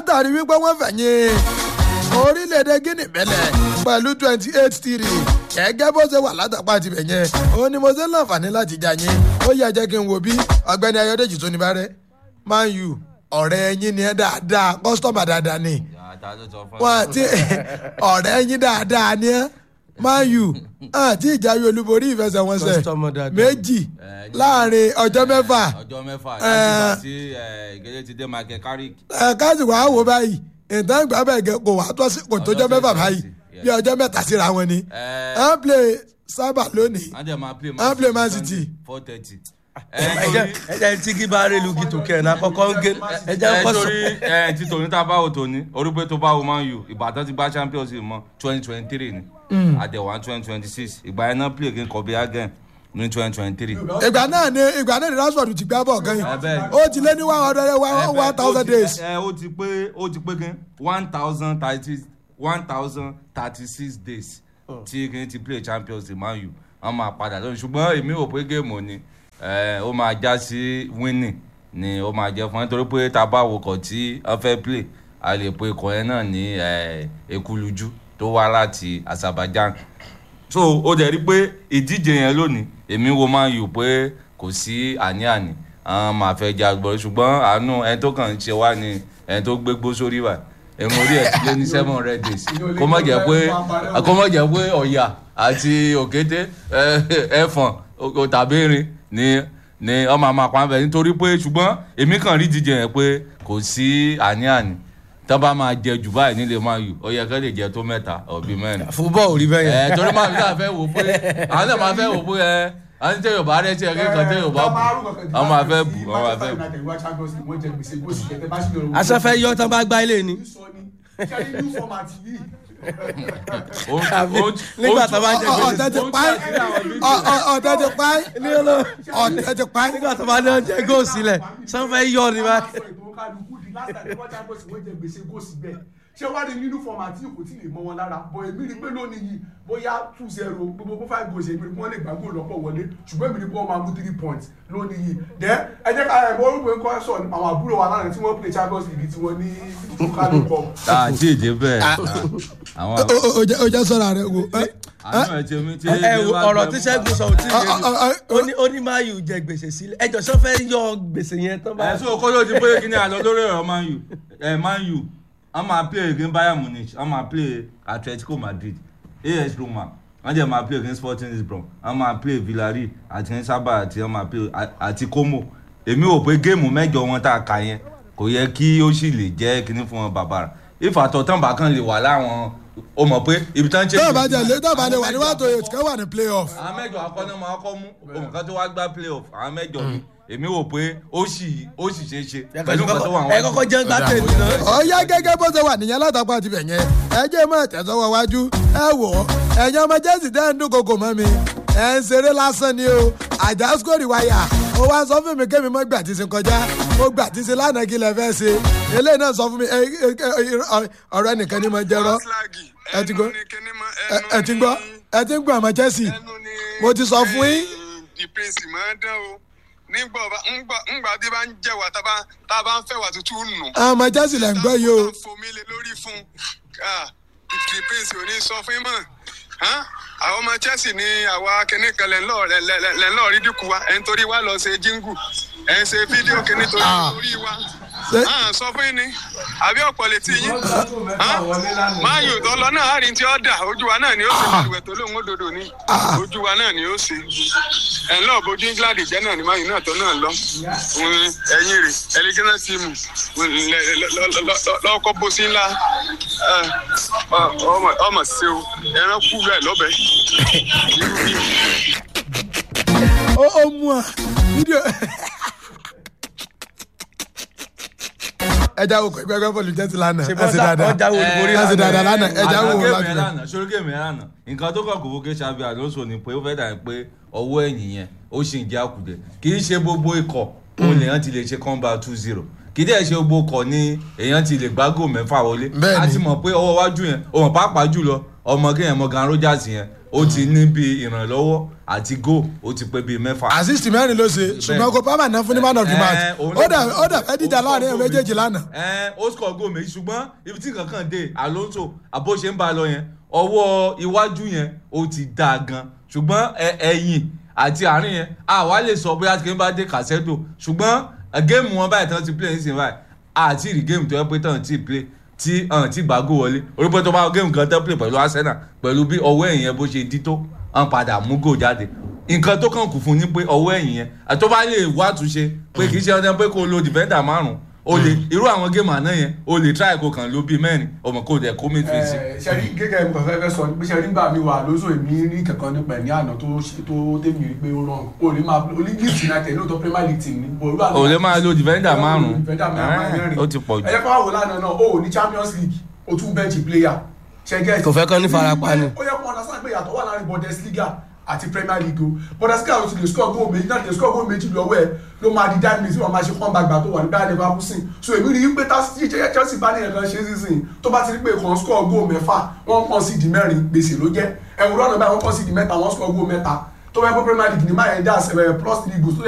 látàrí wípé wọ́n fẹ̀yìn orílẹ̀-èdè guinea bẹ̀lẹ̀ pẹ̀lú twenty eight three gẹ́gẹ́ bó ṣe wà látàpá tibẹ̀ yẹn ó ní mo ṣe ń láǹfààní láti jà yín ó yẹ jẹ́ kí n wo bí ọ̀gbẹ́ni ayọ̀dèjì tó ní bá rẹ̀ man u ọ̀rẹ́ yín ni ẹ dáadáa kọ́sítọ́mà dáadáa ni wọn àti ọ̀rẹ́ yín dáadáa ni ẹ man u àti ìjáwé olúborí ìfẹsẹ̀wọnsẹ̀ Customer dáadáa. méjì láàrin ọjọ́ mẹ́fà ọjọ́ mẹ́fà Eh. láti gbà tí ìgẹ́lẹ́ ti dé michael carrick ẹ káàsì wàá wò báyìí ìtàn ìgbà bẹ́ẹ̀ gẹ kò wá tó sí kò tójọ́ mẹ́fà báyìí bí ọjọ́ mẹ́ta síra wọn ni Eh. ẹ ń play sábà lónìí wọ́n jẹ́ máa play Wọ́n play Man City. four thirty. ẹjẹ ẹjẹ tí kí bá rẹ lu kí tó kẹrin àkọ́kọ́ ń gé ẹjẹ ẹ kọ sọ. torí ẹ ti tòní tá a bá wò tòní orí pé tó bá wo man u ìbàdàn ti gba champions league mọ twenty twenty three ni àdẹ̀wà twenty twenty six ìgbà yẹn náà play against copenhagen ní twenty twenty three. ìgbà náà ni ìgbà náà ni rashford ti gbá bọ̀ gan Ẹ yìí bẹ́ẹ̀. ó ti lé ní one hundred one one thousand days ẹ ó ti pé ó ti pé kí one thousand thirty one thousand thirty six days tí kí n ti play champions league man u wọn máa padà lónìí ṣùgbọ́n èmi ò pé géèmù ni ẹ, ó máa já sí winning ni ó máa jẹ fún ẹ nítorí pé tá a bá wo kọ̀ tí wọ́n fẹ́ play a lè pe ikọ̀ yẹn náà ní ẹ, ekuluju tó wá láti azerbaijan so ó dẹ̀ rí pé ìdíje yẹn lónìí èmi wo máa yù pé kò sí àní-àní àwọn máa fẹ́ ja gbọ́ ṣùgbọ́n àánú ẹni tó kàn ń ṣe wá ni ẹni tó gbégbó sórí wa ẹ̀mọ orí ẹ̀ ti lé ní seven hundred days kó má jẹ́ pé kó má jẹ́ pé ọ̀yà àti òkété ẹ- ẹ̀fọ̀n o- tàbí erin ni ni ọmọ àmọ́ àpamọ́ nítorí pé ṣùgbọ́n èmi kàn rí ìdíje yẹn pé kò sí àní-àní tó bá máa jẹ jù báyìí nílé máa yù ó yẹ kẹ́ lè jẹ tó mẹ́ta ọ̀bí mẹ́rin fúbọ̀ ò rí bẹ́ẹ̀ yẹn. ẹ torí máa fi náà fẹ́ wò pé àwọn náà máa fẹ́ wò pé ẹ àwọn tí yorùbá rẹ ti ẹgbẹ́ kan tí yorùbá bù àwọn máa fẹ́ bù àwọn máa fẹ́ bù. asẹ́fẹ́ yọ tán bá gbá ilé ni. Ó- Àbí ó- nígbà ó- tó bá ń jẹ Ọ- gbèsè. ọ̀tẹ̀ ti ó- pa ẹ́ Ọ- ọ- ọ̀tẹ̀ ti pa ẹ́ ọ̀tẹ̀ ti pa ẹ́ nígbà tó bá ní ọjọ́ góò sílẹ̀ sanfẹ́ yọ ni bá. ṣé wàá rí nínú fọmàtì kò tí ì lè mọ wọn lára bọ èmi rí pé lónìí yìí bóyá two zero gbogbo kó five goals èmi rí pé wọn lè gbá góòlù lọ́pọ̀ wọlé ṣùgbọ́n èmi rí pé wọ́n máa mú three points lónìí yìí dẹ́ ẹ jẹ́ ká ẹ̀ bọ́ orúkọ ẹ̀kọ́ sọ àwọn àbúrò wa lánàá tí wọ́n play champions league tí wọ́n ní kálù kọ́ àti èdè bẹ́ẹ̀ àwọn Ó- ó- ó jẹ́- ó jẹ́ sọ́ra rẹ̀ wò ẹ́ àánú ẹ̀ ti omi tí ẹ wo ọ̀rọ̀ tí sẹ́gun sọ ò tí ì Ọ- ọ- yé ọ- mi. ó ní ó ní máa yù jẹ gbèsè sílẹ̀ ẹjọ́ sanfẹ́ yọ gbèsè yẹn tán bá. ẹ sọ kó ló ti pé kí ni àlọ́ lórí ọ̀rọ̀ man u ẹ man u wọ́n máa play against bayern munich wọ́n máa play atletico madrid as roma wọ́n jẹ́ máa play against sporting lisbon wọ́n máa play villarreal àti sábà àti wọ́n máa play a- àti como èmi ò pé géèmù mẹ́jọ wọn tá a kà yẹn kò yẹ kí ó sì lè jẹ́ kíní fún wọn bàbá rà ìfàtọ̀ tán bá kàn lè wà láwọn o mọ̀ pé ibi tán ṣe. tó o bá jẹ lé tó o bá lè wà ní one to eight kẹ́ wà ní playoff àwọn mẹ́jọ akọ́nà máa kọ́ mú òmùkan tó wá gbá playoff àwọn mẹ́jọ ni èmi wò pé ó sì ó sì ṣeé ṣe pẹ̀lú nǹkan tó wà ẹ kọ́kọ́ jẹ́ gbá tèmi náà. ọ̀ya gẹ́gẹ́ bó ṣe wà nìyẹn látàkùn àti bẹ̀yẹn ẹ jẹ́ mọ́ ẹ̀tẹ̀sọ́wọ́ wájú ẹ wò ó ẹ̀yin ọmọ jẹ́sì tẹ́ ń dúnkokò mọ́ mi ẹ̀ ń ṣeré lásán ni o àjà skórì wáyà ó wá sọ fún mi kémi mọ́ gbà tí ṣe kọjá ó gbà tí ṣe lánàá kí lẹ fẹ́ ṣe eléyìí náà sọ fún mi ẹ- ẹ- ẹ- ọ̀rọ̀ ẹnìkan ní mo jẹ́rọ́ ẹ ti gbọ́ ẹ- ẹ ti gbọ́ ẹ ti ń gbọ́ ọmọ jẹ́sì mo ti sọ fún yín. the prince máa ń dán o nígbà ọba ńgbà ńgbà bí bá ń jẹ wà tá a bá tá a bá ń fẹ́ wà tútù nù. ọmọ jẹ́sì lẹ̀ ń gbọ́ yìí o tá a fomi lé lórí fún un the prince ò ní sọ fún yín mọ́ Hán? àwọn ọmọ chelsea ní àwa kìnnì kan lẹ́ ń lọ lẹ́- lẹ́- lẹ́ ń lọ rí dínkù wa ẹ̀ ń torí wa lọ ṣe jíngù ẹ̀ ń ṣe fídíò kìnnì torí Ah. torí wa Ṣé- Hán, sọ fún yín ni àbí ọ̀pọ̀ létí yín máa yò tó lọ náà àárín tí ó dà ojú wa náà ni ó ṣe balùwẹ̀ tó lóun ó dodo ní ojú wa náà ni ó ṣe ẹ̀ ń lọ bójú england jẹ́ náà ni máa yò náà tó náà lọ Òun, ẹ̀yìn rè ẹ̀lẹ́gẹ́nà tíìmù lọ́kọ́ bó sí ńlá ẹ̀, ọ- ọmọ- ọmọ ṣe o ẹran kú rẹ̀ lọ́bẹ̀ ó ó mú a fídíò. ẹja wo ẹgbẹ́ ẹgbẹ́ bọ́ọ̀lù jẹ́sì lánàá ṣe ẹ bọ́ sì sá dáadáa ọjà olùborí ẹ sì dáadáa lánàá ẹja wo àná wo géèmù láti yẹn bẹ̀. lánàá sórí géèmù yẹn lánàá nǹkan tó kàn kò fókè ṣàbí àlóso ni pé ó fẹ́ dàbí pé ọwọ́ ẹ̀yìn yẹn ó sì ń jẹ́ àkùdẹ kì í ṣe gbogbo ikọ̀ òun lèèyàn ti lè ṣe kọ́ńbà two zero kì í dẹ̀ ṣe gbogbo ikọ̀ ni èèyàn ti lè gbágò mẹ́fà wọlé Bẹ́ẹ̀ni. a ti mọ̀ pé ọwọ́ wájú yẹn òun pàápàá jùlọ ọmọ kéèyàn Morgan Rogers yẹn ó ti ní bí ìrànlọ́wọ́ àti goal ó ti pé bíi mẹ́fà. assist mẹ́rin ló ṣe ṣùgbọ́n kò pàmò náà fún ní man of the match Ẹ, òun ó ló- dà ó dà fẹ́ dídà láàrin ẹ̀ méjèèjì lánàá. ẹ ó score goal méjì ṣùgbọ́n ibi tí nǹkan kan dé Alonso àbó ṣe ń bá a lọ yẹn ọwọ́ iwájú yẹn ó ti dáa gan ṣùgbọ́n ẹ- ẹ̀yìn àti àárín yẹn àwa lè sọ bóyá kí n bá dé Casedo ṣùgbọ́n ẹ, géèmù wọn báyìí tán ti play nísìnyí báyìí àti rí géèmù tó yẹ pé tán ti play tí hàn tí gbàgò wọlé orípẹ́ tó bá géèmù kan tán play pẹ̀lú Arsenal pẹ̀lú bí ọwọ́ ẹ̀yìn yẹn bó ṣe dí tó hàn padà mú gò jáde nǹkan tó kàn kù fún ni pé ọwọ́ ẹ̀yìn yẹn àti tó bá lè wá àtúnṣe pé kì í ṣe ọdún pé kó lo defender márùn o lè irú àwọn géèmù àná yẹn o lè try kó kàn ló bíi mẹ́rin ọmọ kó dẹ̀ kó midfield sí. sẹ́rí gẹ́gẹ́ nǹkan fẹ́ fẹ́ sọ pé sẹ́rí nígbà mi wà lóṣù èmi rí kankan nípa ẹ̀ ní àná tó ṣe tó tẹ̀mí rí pé ó rọrùn o lè máa o lè Leeds United lóòótọ́ Premier League team ní olú àná o lè máa lo defender márùn defender márùn ó ti pọ̀ jù. ẹ̀yẹ́ fún àwọn lánàá náà o ò ní Champions League o tún bench player ṣẹ́gẹ́ Kò fẹ́ kán ní farapa ni. ó yẹ kó understand pé ìyàtọ̀ wà láàrin Bundesliga àti Premier League o Bundesliga ló ti lè score goal méjì náà lè score goal méjì lọ́wọ́ ẹ̀ ló máa di dá mi tí wọ́n máa ṣe kán gbàgbà tó wà ní báyìí Leverkusen so èmi rí i pé tí Chelsea bá ní ẹ̀kan ṣe sísìn tó bá ti rí pé kàn score goal mẹ́fà wọ́n kàn sí di mẹ́rin gbèsè ló jẹ́ ẹ̀wùrọ̀ náà báyìí wọ́n kàn sí di mẹ́ta wọ́n score goal mẹ́ta tó bá yẹ pé Premier League ní máa yẹn dá plus three goals tó